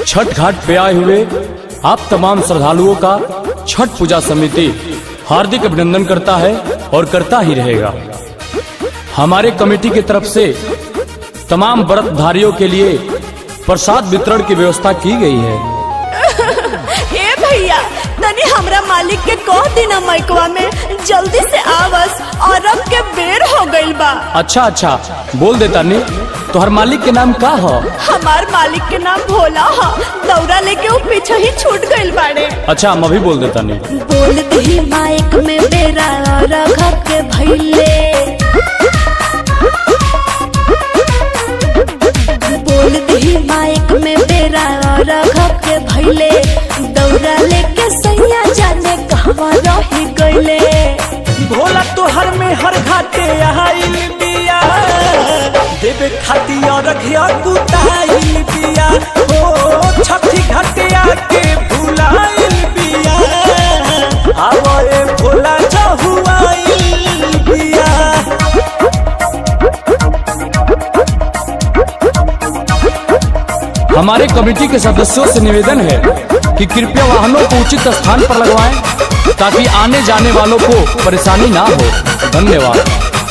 छठ घाट पे आए हुए आप तमाम श्रद्धालुओं का छठ पूजा समिति हार्दिक अभिनंदन करता है और करता ही रहेगा हमारे कमेटी की तरफ से तमाम व्रतधारियों के लिए प्रसाद वितरण की व्यवस्था की गई है ए भैया तनी हमरा मालिक के कह देना मैकवा में जल्दी से आवस और अब के बेर हो गइल बा अच्छा अच्छा बोल देता ने तोहर मालिक के नाम का हो हमार मालिक के नाम भोला हा दौरा लेके वो पीछे ही छूट गइल बाड़े अच्छा हम अभी बोल देता नहीं बोल दी माइक में बेरा और घर के भैले बोल दी माइक में बेरा और घर के भैले दौरा लेके सैया जाने कहवा रही गइले भोला तोहर में हर घाटे आइल बिया देवे खाती और घिया कुताइल बिया ओ छठी घाटे आके भुलाइल बिया आवे भोला जहुआइल बिया हमारे कमेटी के सदस्यों से निवेदन है कि कृपया वाहनों को उचित स्थान पर लगवाएं ताकि आने जाने वालों को परेशानी ना हो धन्यवाद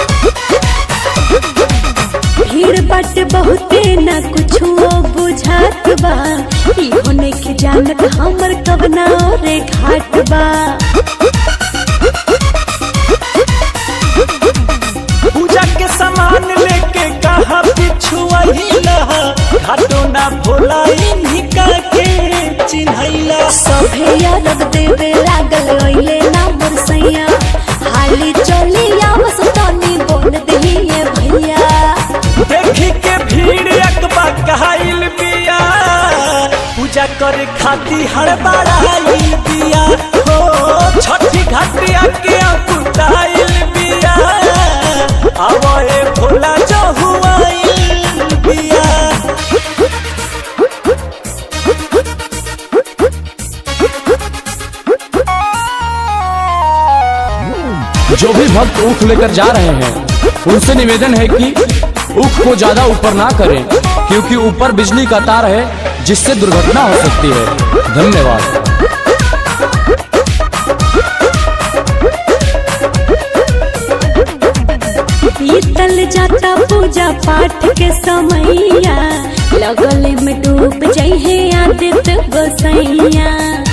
भीड़ बट बहुते न कुछ बुझात बा इहो नइखे जानत हमर कवना रे घाट बा पूजा के सामान लेके कहा पिछुआइला घाटो ना भोला इन्हीं का के चिन्हैला सभे यादव देवे लागल ओइले ना बरसैया हाली चली आवस तनी बोल दिए भैया देखी के भीड़ अकबा कहाइल बिया पूजा करे खाती हड़बड़ाइल बिया हो छठी घाटिया के कुटाइल बिया आवे भोला जहुआइल बिया जो भी भक्त ऊख लेकर जा रहे हैं उनसे निवेदन है कि ऊख को ज्यादा ऊपर ना करें क्योंकि ऊपर बिजली का तार है जिससे दुर्घटना हो सकती है धन्यवाद बीतल जाता पूजा पाठ के समैया लगल में डूब जइहे आदित्य गोसैया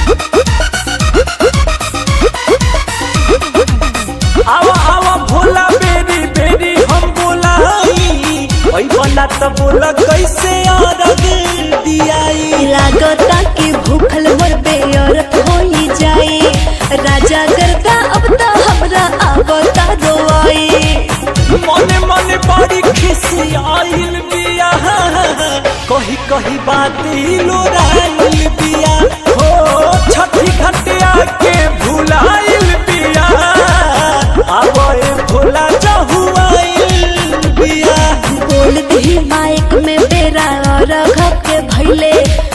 आवा आवा भोला बेरी बेरी हम बोलाई ओई बना त बोला कैसे औरत दियाई लागता कि भूखल मोर बेअरत होई जाए राजा गर्दा अब तो हमरा आवता रोआई मने मने बड़ी खिसी आइल बिया कही कही बात लोराइल बिया हो छठी घटिया के भुलाइल बिया आवे भोला जहुआइल बिया बोल दी माइक में बेरा और घर के भैले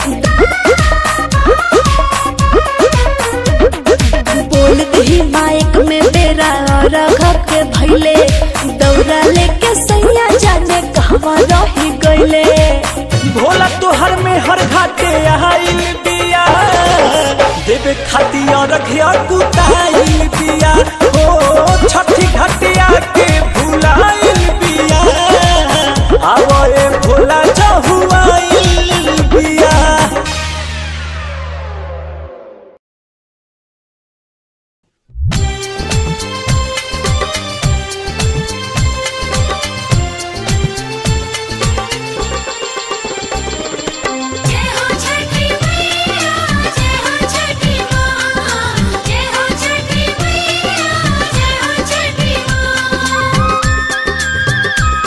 बोल दी माइक में बेरा और घर के भैले दौरा लेके सैया जाने कहवा रही गइले भोला तोहर में हर घाटे आइल बिया देवे खाती और घिया कुताइल बिया हो छठी घाटिया के भुलाइल बिया आवे भोला जहुआइल बिया जय हो छठी मैया जय हो छठी माँ जय हो छठी मैया जय हो छठी माँ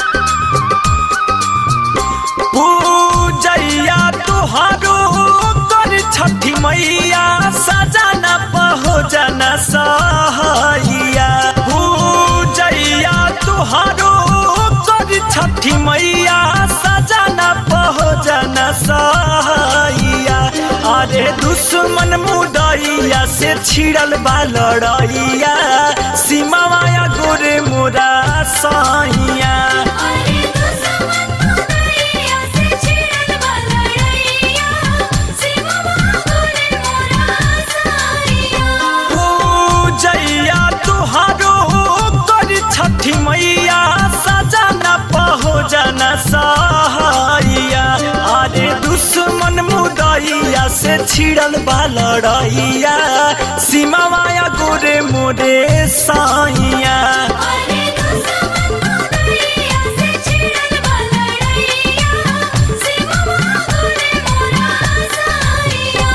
पूजैया तुहारो कर छठी मैया सजाना पहुँचन सहैया पूजैया तुहारो कर छठी मैया सजाना पहुँचन सहैया अरे दुश्मन मुदैया से छिड़ल बा लड़ैया सीमा माया गोरे मोरा सैया अरे दुश्मन मुदैया से छिड़ल बा लड़ैया मुदैया से छिड़ल बा लड़ैया सीमा माया गोरे मोरे साइया अरे दुश्मन मुदैया से छिड़ल बा लड़ैया सीमा गोरे मोरा साइया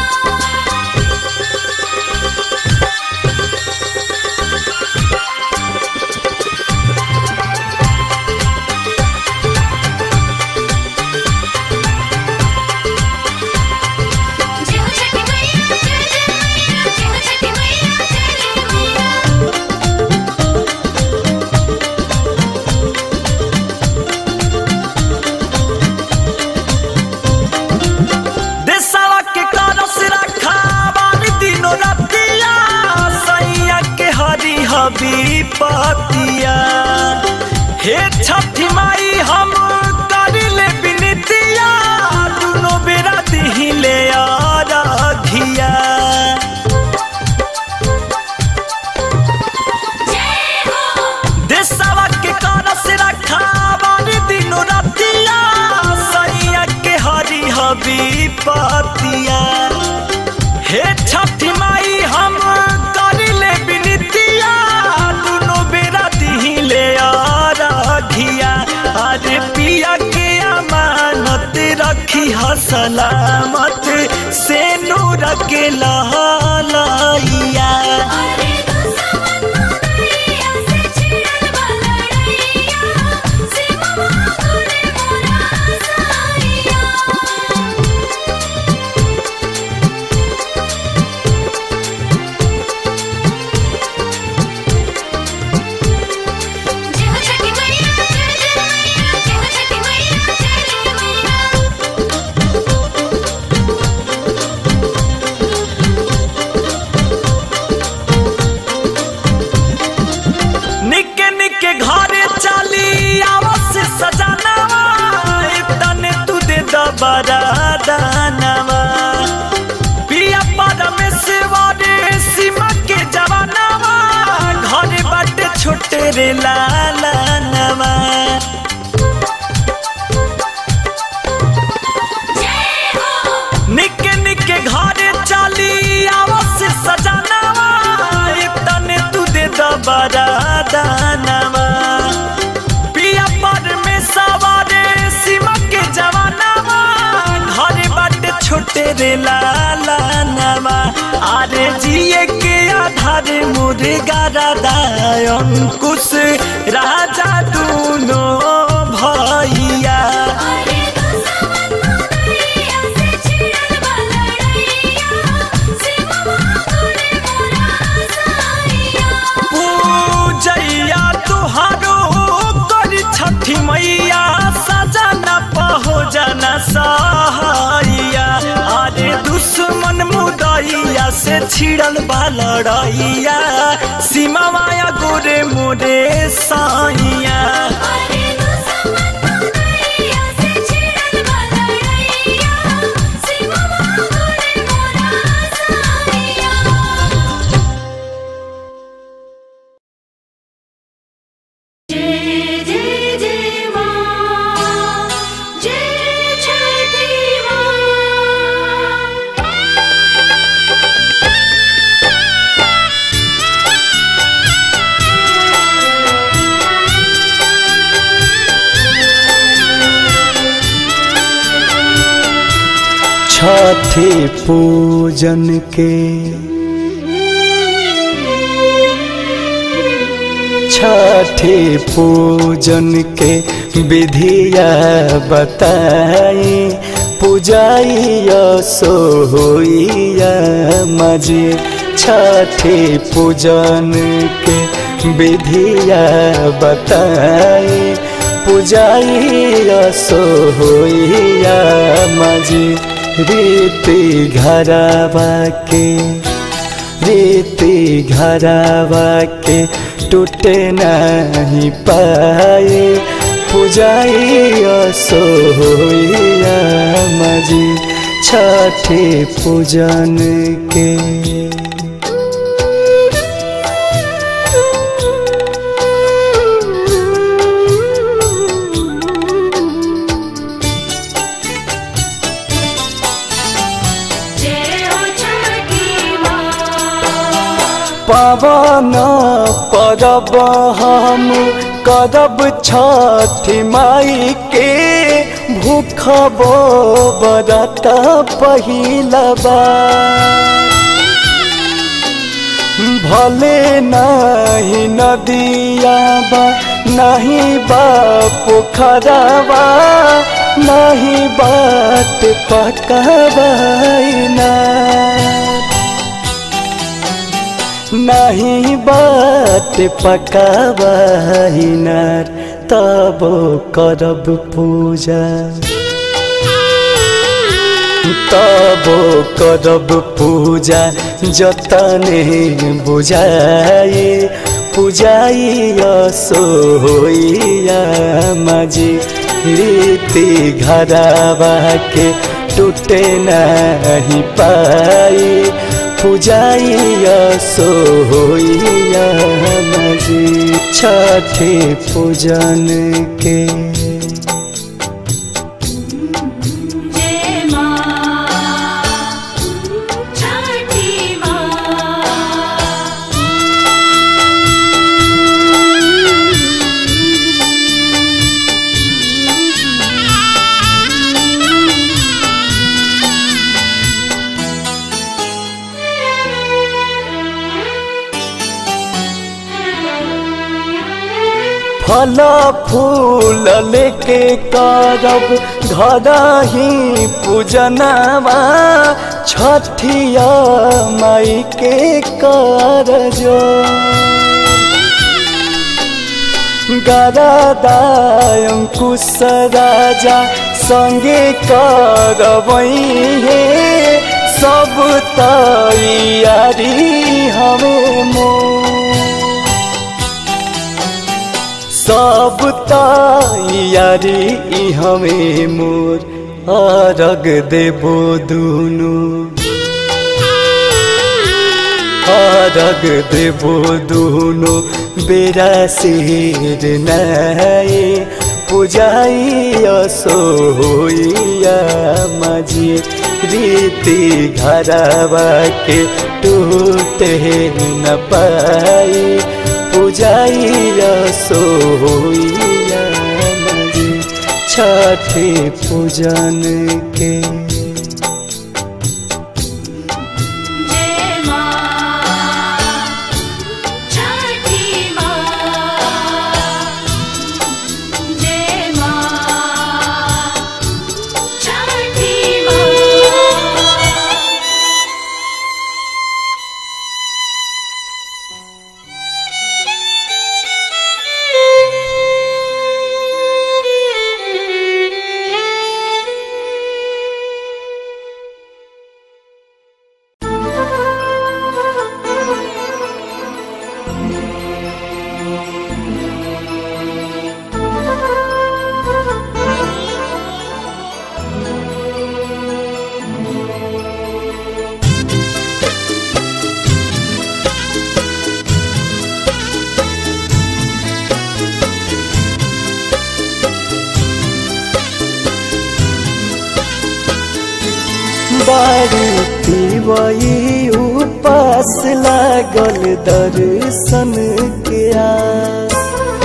जय हो छठी मैया जय जय मैया जय हो छठी मैया जय जय मैया देशवा के करस रखा बानी दिनो रतिया सैया के हरी हबी पतिया हे छठी माई हम करिले बिनतिया दुनो बेरा दिहिले आराधिया जय हो देशवा के करस रखा बानी दिनो रतिया सैया के हरी हबी पतिया हे छठी माई हम करिले बिनतिया दुनो बेरा दिहिले आराधिया अरे पिया के अमानत रखी ह सलामत से नूर के लहलैया अरे दुश्मन मुदैया से छिड़ल बा लड़ैया सीमा गोरे मोरा साइया जय हो छठी मैया जय जय मैया जय हो छठी मैया जय जय मैया निके निके घरे चली आवस सजनवा तने तू दे दबरा दानवा पिया परमेश्वर सीमा के जवानवा घरे बाटे छोटे रे लाला नवा जय हो निके निके घरे चली आवस सजनवा तने तू दे दबरा दानवा पिया परमेश्वर सीमा के जवानवा घरे बाटे छोटे रे लाला नवा अरे जिए के आधार मुर्गा राधा अंकुश राजा दूनो भैया अरे दुश्मन मुदैया से छिड़ल बा लड़ैया सीमा गोरे मोरा साइया पूजैया तुहारो कर छठी मैया सजन पहो जन सहाइया अरे दुश्मन मुदैया से छिड़ल बा लड़ैया सीमा माया गोरे मोरे साइया अरे दुश्मन मुदैया से छिड़ल बा लड़ैया सीमा गोरे मोरा साइया जय जय जय मां जय छठी छठी पूजन के छठी पूजन के विधिया बताई पूजाइया सोइया मजी छठी पूजन के विधिया बताई पूजाइया सोइया मजी रीति घरवा के रीति घरवा के टूटे नहीं पाए पूजाइया सोइया मजी छठी पूजन के पावन परब हम करब छठ माई के भूखब बरत पहिलबा भले नहीं नदिया बा नहीं बा पोखरवा नहीं बात पकवाइना नहीं बात पकवाइना तब करब पूजा तब करब पूजा जतने बुझाए पूजाई सोइया मजी रीति घरावा के टूटे नहीं पाई पूजाई सोइया मजी छठे पूजन के जय मां छठी मां फल फूल लेके करब घर ही पूजनवा छठिया माई के कर जो गरदायंकुश राजा संगे करबई हे सब तैयारी हमें मोर सब तैयारी ई हमें मोर अरग देबो दुनु अरग देबो दुनु बेरा सिर नए पूजाई सोइया मजी रीति घरवा के टूटे न पाई पूजाइया सोइया मजी छठे पूजन के जय मां छठी मां जय मां छठी मां बारी पिबई उपास लागल दर्शन के आस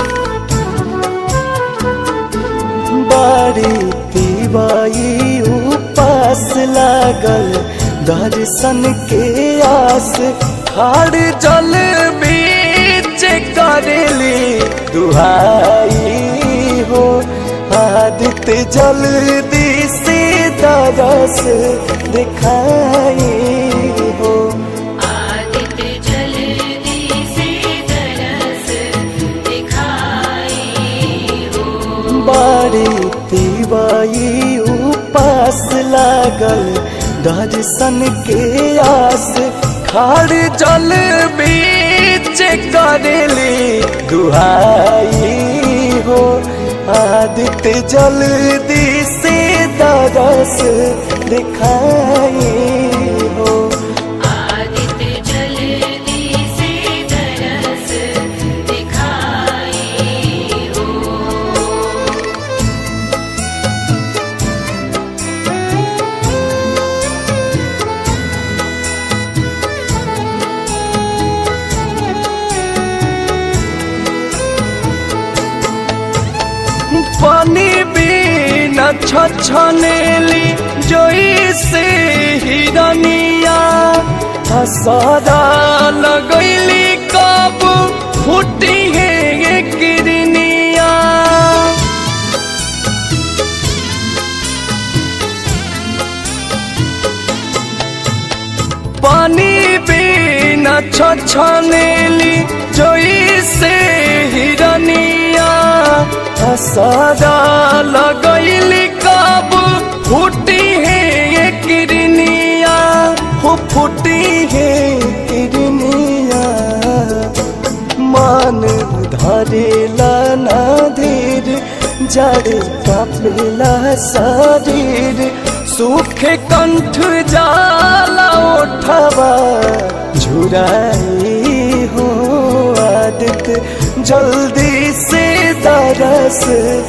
बारी पिबई उपास लागल दर्शन के आस खाड़ जल बीच करेली दुहाई हो आदित्य जल्दी से दरस दिखाई हो आदित्य जल्दी से दरस दिखाई हो बारी तिवाई उपास लागल दर्शन के आस खाड़ जल बीच करेली दुहाई हो आदित्य जल्दी से दरस दिखाई हो आदित्य जल्दी से दरस दिखाई हो हाँ छछनेली जोई से हिरनिया हसरा लगैली कब फूटी है किरनिया पानी बिना छछनेली जोई से हिरनिया हसरा लगैली कब फूटी है ये किरनिया हो फूटी है किरनिया मान धरेला ना धीर जड़ कपिला शरीर सूखे कंठ जाला उठवा झुराई हो आदित जल्दी से दरस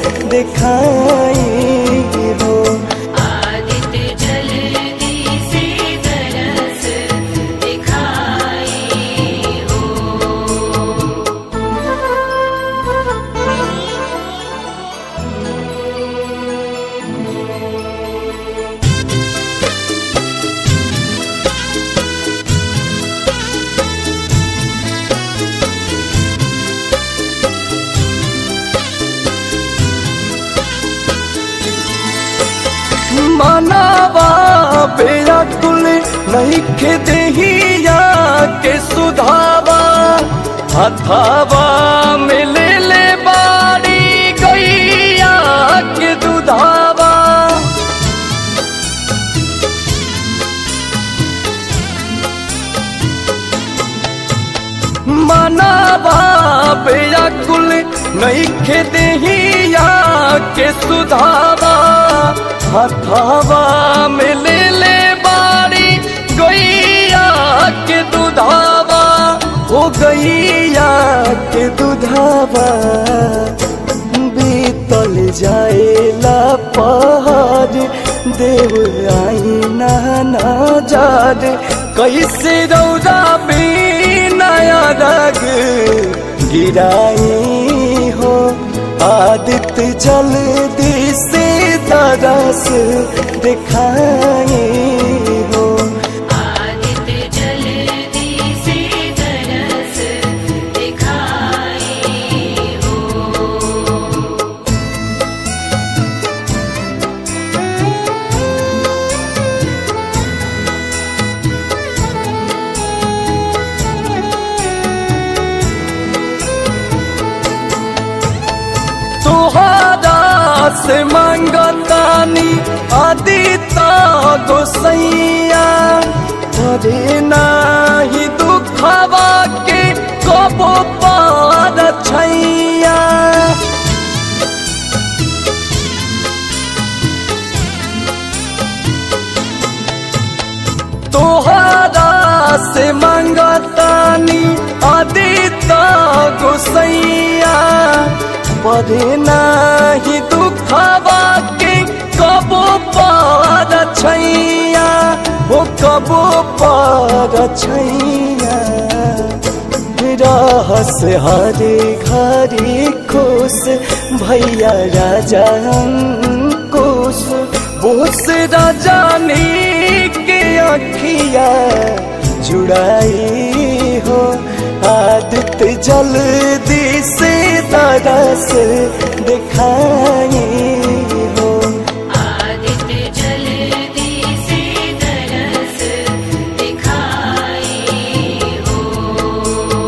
दिखाई हो आदित्य जल्दी से तरस दिखाई हो मनावा बेअकुल नहीं के देहिया के सुधावा हथावा में ले ले बारी गैया के दुधावा मनावा बेअकुल नहीं के देहिया के सुधावा हथावा में ले ले बारी गैया के दुधावा हो गैया के दुधावा बीतल जाएला पहाड़ देव आई ना जाद कैसे रौदा नया रग गिराई हो आदित्य जल्दी से तरस दिखाई हो आदित्य जल्दी से तरस दिखाई हो तुहारा से मांगतानी आदिता गोसैया तोरे नाही दुखवा के कबो पार छैया तोहारा से मांगतानी आदिता गोसैया परे नाही दुखवा के कबो पार छैया हो कबो पार छैया रहस हरे घरे खुश भैया राजा अंकुश बोस राजानी के अखिया जुड़ाई हो आदित्य जल्दी से तरस दिखाई हो आदित्य जल्दी से तरस दिखाई हो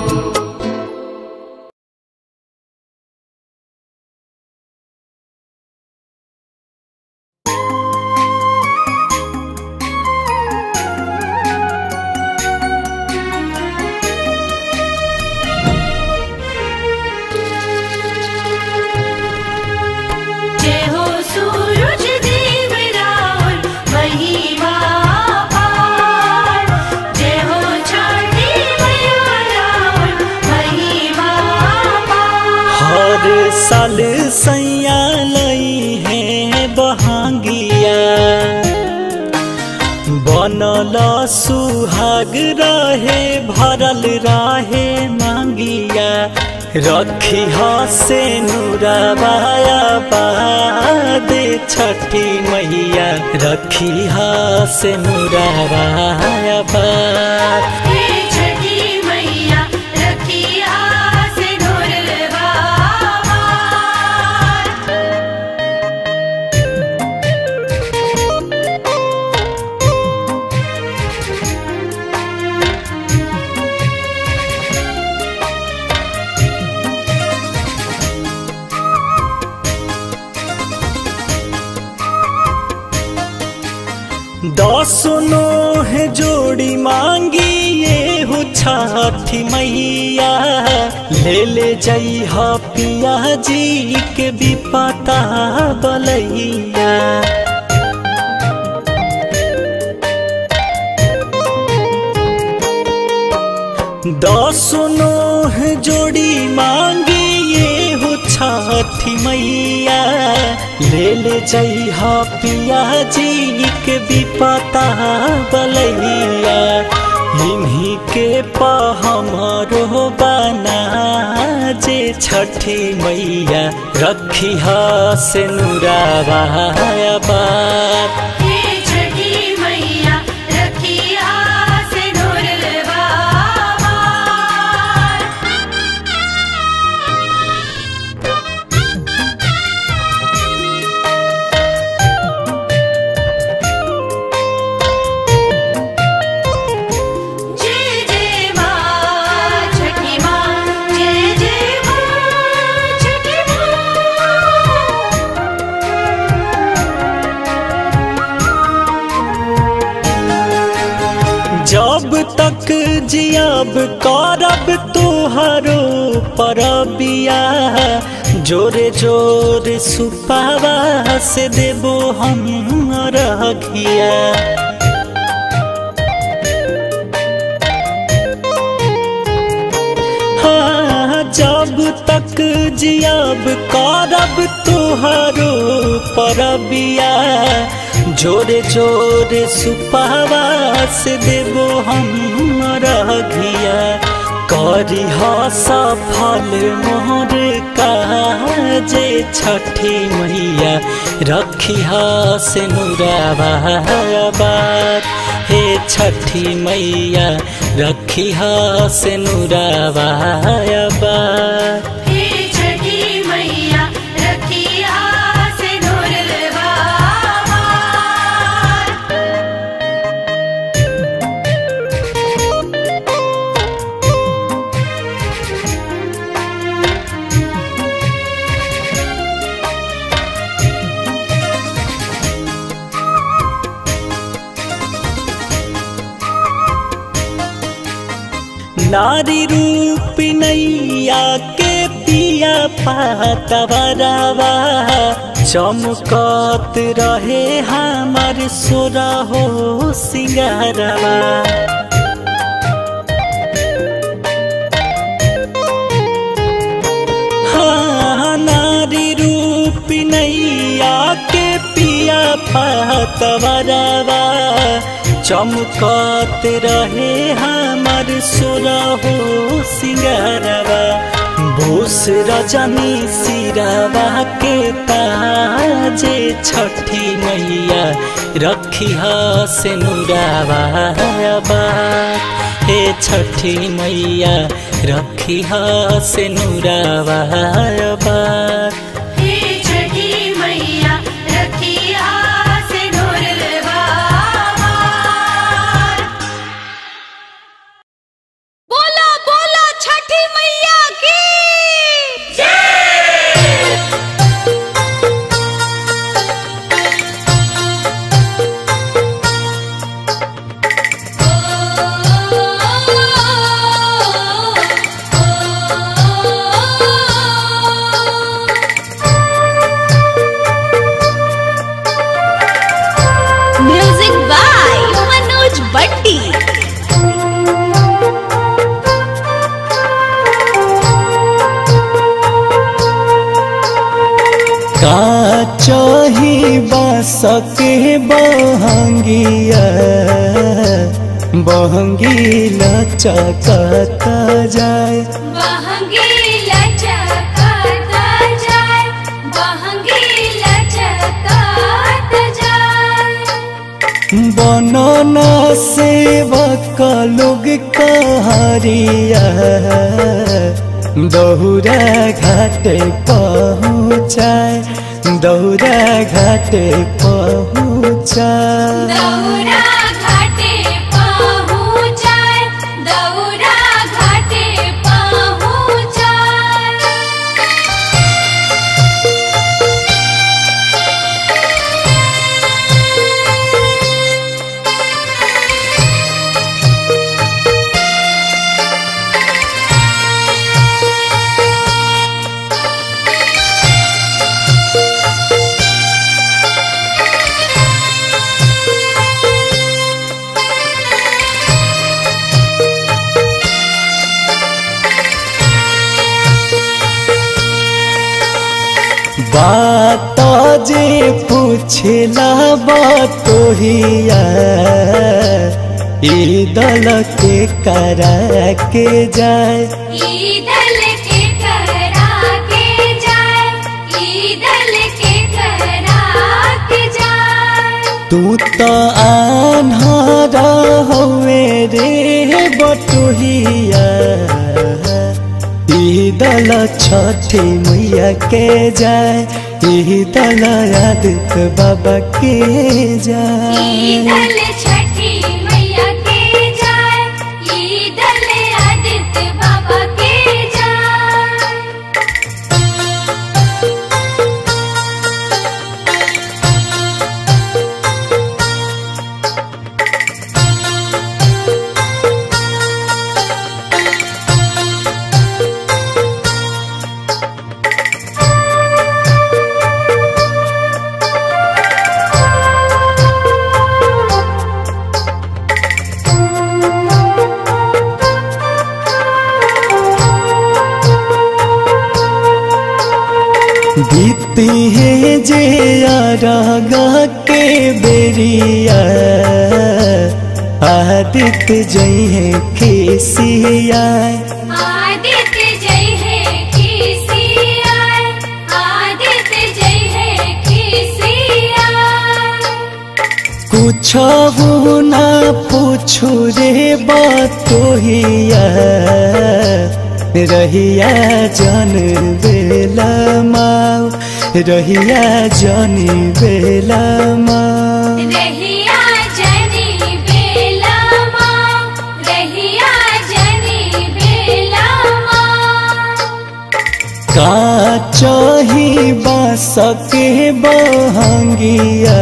जय हो सूरज देव रावण महिमा पार जय हो छठी मैया रावण महिमा पार हर साल सैया लई है बहांगिया बनल सुहाग रहे भरल रहे मांगिया रखी से नूराबाया बादे छठी मैया रखी से नूराबाया बाद हे छठी मैया रखिया से नुरवा दसनो है जोड़ी मांगी ये हो छठी मैया ले ले जई ह पिया जी के भी पता बलैया दसनो है जोड़ी मांगी ये हो छठी मैया ले ले जई ह पिया जी के भी पता बलैया इन्हीं के पहमरो बना जे छठी मैया रखी से नुरावा बात हे छठी मैया रखिया से नुरवा जय जय माँ छठी माँ जय जय माँ छठी माँ जब तक जियाब करब तुहरो परबिया जोरे जोरे सुपावा से देबो हम रखिया हाँ, जब तक जियाब करब तुहरो परबिया जोरे जोरे सुपावा से देबो हम रघिया करी सफल मोर काजे छठी मैया रखी से नुरावा बात हे छठी मैया रखी से नुरावा बात हे छठी मैया रखिया से नुरवा नारी रूप नैया के पिया पातवरवा चमकत रहे हमार सोरा हो सिंगारवा हाँ, नारी रूप नैया के पिया पातवरवा चमकत रहे हमार सोरा हो सिंगारवा बोस रजनी सिरवा के ताजे छठी मैया रखी से नुरावा बात हे छठी मैया रखी से नुरावा बात हे छठी मैया रखिया से नुरवा बोला बोला छठी मैया की म्यूजिक बाय मनोज बट्टी का चाही बास के बहंगिया बहंगी लचकता जाए बहंगी लच बनना सेवक लोग कहरिया दौरा घाटे पहुँचाए दौरा घाटे पहुँचाए दौरा घाटे पहुँचाए दौरा घाटे पहुँचाए बात जे पूछला बतोहिया ई दल के करा के जाए ईदल के करा के जाए ईदल के करा के जाए तू तो आन्हरा होवे रे बटुहिया ई दल छठी मैया के जाए ई दल आदित्य बाबा के जाए ईदल छठी मैया के जाए ईदल आदित्य बाबा के जाए बीती है जे रागा के बेरिया आदित्य जई है खेसिया आदित्य जय है खिसिया आदित्य जय है खिसिया कुछ ना पूछू रे बतोहिया रहिया जन बेला माँ रहिया जन बेला माँ रहिया जनी बेला माँ रहिया जनी बेला माँ का चाही बास के बहंगिया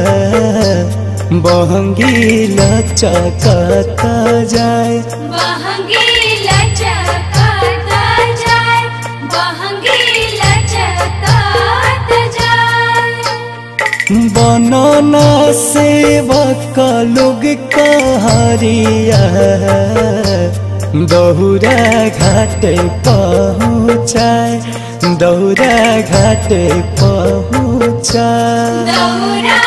बहंगी लचकता जाए बहंगी लचकता जाए बहंगी लचकता जाए बनना सेवक लोग कहरिया दौरा घाटे पहुँचाए दौरा घाटे पहुँचाए दौरा